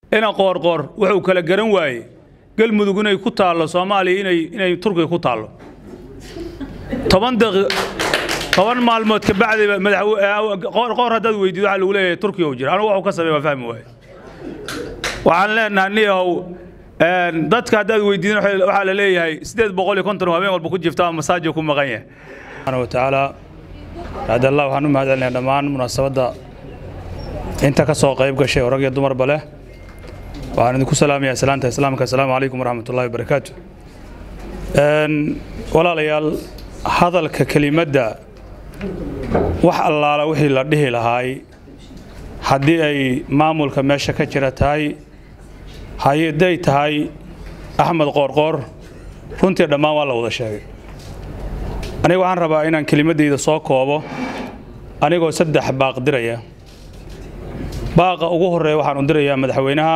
ina qoorqoor wuxuu kala garan waaye galmudug inay ku taallo soomaaliya inay inay turkiga ku taallo toban daqi toban maalmood ka bacdiba madaxqoor haddaad weydiido waxaa lagu leeyahay turkiga uu jira anugu waxuu ka sameey waa fahmi waaye waxaan leenahay niyahow dadka haddaad weydiidin waxaa la leeyahay siddeed boqol iyo konton habeen walba ku jifta ama masaajiga ku maqan yahay subxaana wa tacaala bacd allah waxaan u mahad celinayaa dhammaan munaasabadda inta ka soo qayb gashay oo rag iyo dumarba leh waxaan idinku salaamayaa salaanta islaamka assalaamu calaykum waraxmat ullahi wabarakaatu walaalayaal hadalka kelimadda wax allaala wixii la dhihi lahaay haddii ay maamulka meesha ka jira tahay haday tahay axmed qoorqoor runtii dhammaan waa la wada sheegay aniga waxaan rabaa inaan kelimaddayda soo koobo anigoo saddex baaq diraya baaqa ugu horreeya waxaan u dirayaa madaxweynaha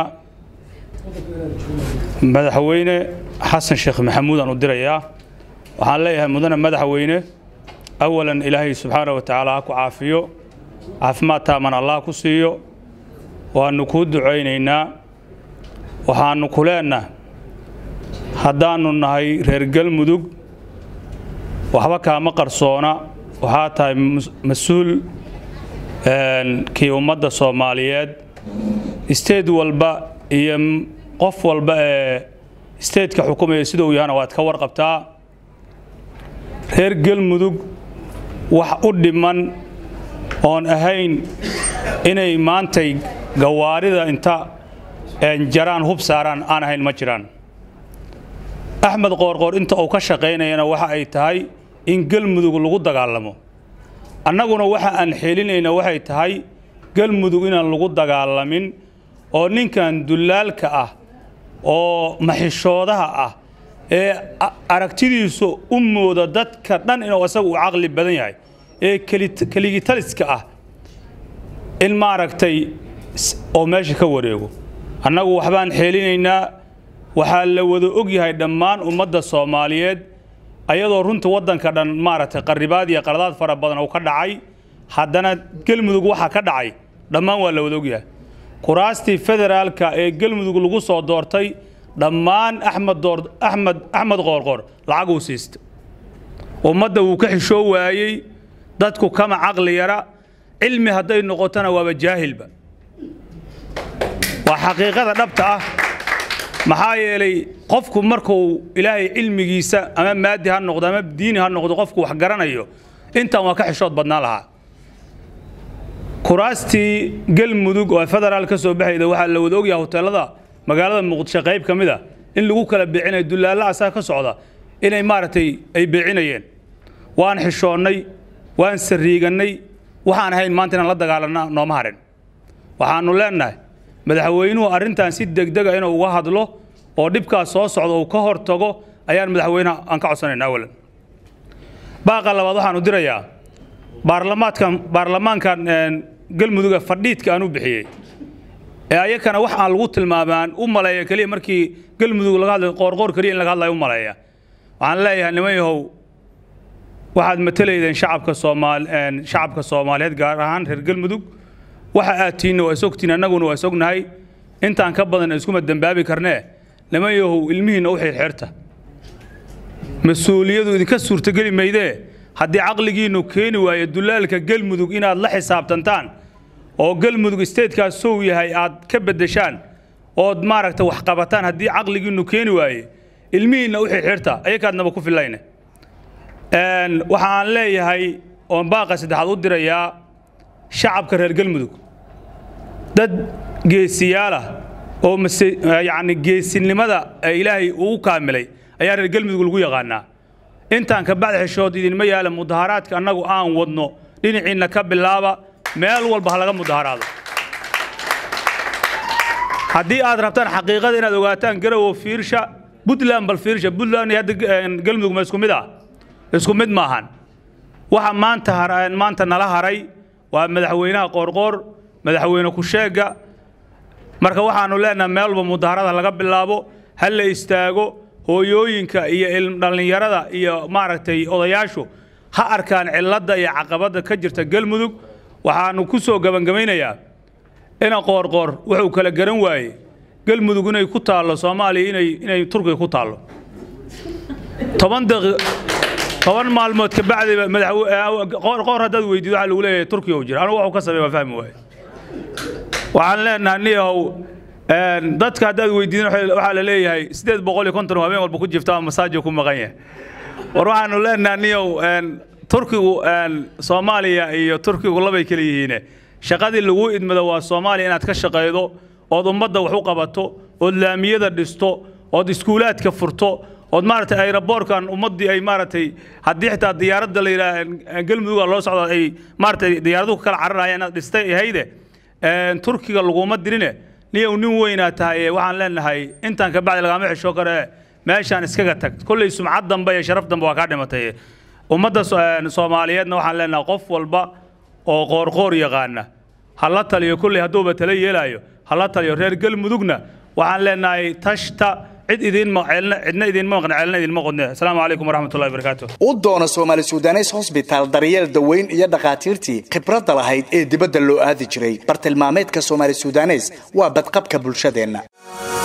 madaxweyne xasan sheekh maxamuud aan u dirayaa waxaan leeyahay mudane madaxweyne awalan ilaahay subxaana wa tacaala ha ku caafiyo caafimaad taaman allah ku siiyo waannu kuu ducaynaynaa waxaannu ku leennaha haddaannu nahay reer galmudug waxba kaama qarsoona waxaa tahay mas-uul kii ummadda soomaaliyeed isteed walba iyo qof walba ee isteedka xukumaya sida uu yahana waad ka warqabtaa reer galmudug wax u dhiman oon ahayn inay maantay gawaarida inta jaraan hub saaraan aan ahayn ma jiraan axmed qoorqoor inta uu ka shaqaynayana waxa ay tahay in galmudug lagu dagaalamo annaguna waxa aan xeelinayna waxay tahay galmudug inaan lagu dagaalamin oo ninkan dulaalka ah oo maxishoodaha ah ee aragtidiisu u mooda dadka dhan inuu isaga uu caqli badan yahay ee keligitaliska ah in maaragtay oo meesha ka wareego annagu waxbaan xeelinaynaa waxaa la wada og yahay dhammaan ummadda soomaaliyeed ayadoo runta waddanka dhan maaragtay qarribaad iyo qaladaad fara badan uu ka dhacay haddana galmudug waxa ka dhacay dhammaan waa la wada og yahay kuraastii federaalka ee galmudug lagu soo doortay dhammaan axmed door axmed axmed qoorqoor lacag uu siista ummadda wuu ka xishoo waayey dadku kama caqli yara cilmi hadday noqotona waaba jaahilba waa xaqiiqada dhabta ah maxaa yeelay qofku markuu ilaahay cilmigiisa ama maadi ha noqdo ama diini ha noqdo qofku wax garanayo intaan waa ka xishood badnaan lahaa kuraastii galmudug oo federaal ka soo baxayda waxaa la wada ogyaha hoteelada magaalada muqdisho qayb ka mid a in lagu kala beecinayo dullaalla asaa ka socda inay maaragtay ay beecinayeen waan xishoonnay waan sariigannay waxaan ahayn maanta inaan la dagaalanna nooma harin waxaannu leennahay madaxweynuhu arrintan si degdega inuu uga hadlo oo dhibkaas soo socda uu ka hor tago ayaan madaxweynaha aan ka codsanayna awalan baaqa labaad waxaanu dirayaa baarlamaadkan baarlamaankan galmuduga fadhiidka aan u bixiyey ee ayakana wax aan lagu tilmaamaan u maleeya keliya markii galmudug laga hadlayo qoorqoor keliya in laga hadlayo u maleeya waxaan leeyahay niman yahow waxaad matalaydeen shacabka soomaal shacabka soomaaliyeed gaar ahaan reer galmudug waxa aad tiinna waa isogtiin annaguna waa isognahay intaan ka badan iskuma dembaabi karnee niman yahow ilmihiinna u xirxirta mas-uuliyadu idinka suurtogeli maydee haddii caqligiinnu keeni waayo dulaalka galmudug inaad la xisaabtantaan oo galmudug isteedkaas sow yahay aad ka beddeshaan ood maaragta wax qabataan haddii caqligiinnu keeni waaye ilmihiinna u xirxirta ayakaadnaba ku filayne waxaan leeyahay oon baaqa saddexaad u dirayaa shacabka reer galmudug dad geesiyaalah oo yacni geesinimada ilaahay uu kaamilay ayaa reer galmudug lagu yaqaanaa intaan ka bacdi xishood idinma yaala mudaharaadka annagu aan wadno dhinaciinna ka bilaaba meel walba ha laga mudaharaado haddii aad rabtaan xaqiiqada inaad ogaataan garowo fiirsha puntland bal fiirsha puntland iyo hadda galmudug ma isku mid ah isku mid maahan waxa maanta maanta nala haray waa madaxweynaha qoorqoor madaxweyne ku-sheegga marka waxaannu leenahay meel walba mudaharada laga bilaabo ha la istaago hooyooyinka iyo dhallinyarada iyo maaragtay odayaashu ha arkaan cilladda iyo caqabadda ka jirta galmudug waxaannu ku soo gebangabaynayaa ina qoorqoor wuxuu kala garan waaye galmudug inay ku taallo soomaaliya inay inay turkiga ku taallo toban daqi toban maalmood ka bacdiba madaxqor haddaad weydiido waxaa lagu leeyahay turkiga uu jira anigu waxuu ka sameey waa fahmi waaye waxaan leenahay niyahow dadka haddaad weydiidin waxaa la leeyahay siddeed boqol iyo konton habeen walba ku jifta ama masaajo ku maqan yahay war waxaanu leenahay niyow turkigu soomaaliya iyo turkigu labay kala yihiine shaqadii lagu idmado waa soomaaliya inaad ka shaqaydo ood ummadda wax u qabato ood laamiyada dhisto ood iskuulaadka furto ood maaragtay aeroboorkan ummaddii ay maaragtay haddii xitaa diyaaradda la yidhaah galmuduga loo socdo ay maaragtay diyaaraduhu ka kala cararaya inaad dhistay ahayde turkiga laguma dirine niyow nin weynaa tahay waxaan leenahay intaan ka bacdi lagama xisho kare meeshaan iskaga tag kolley sumcad dambe iyo sharaf dambe waa kaa dhimatay ummadda soomaaliyeedna waxaan leenahay qof walba oo qoorqoor yaqaana ha la taliyo kolley hadduuba tala yeelaayo ha la taliyo reer galmudugna waxaan leenahay tashta cid idiinma cidna idiinma maqna ceelna idiinma qodne asalaamu calaykum waraxmatullahi wabarakaatu u doono soomaali sudanes hosbitaal daryeel daweyn iyo dhakhaatiirtii khibradda lahayd ee dibadda loo aadi jiray bartilmaameedka soomaali sudanes waa badqabka bulshadeenna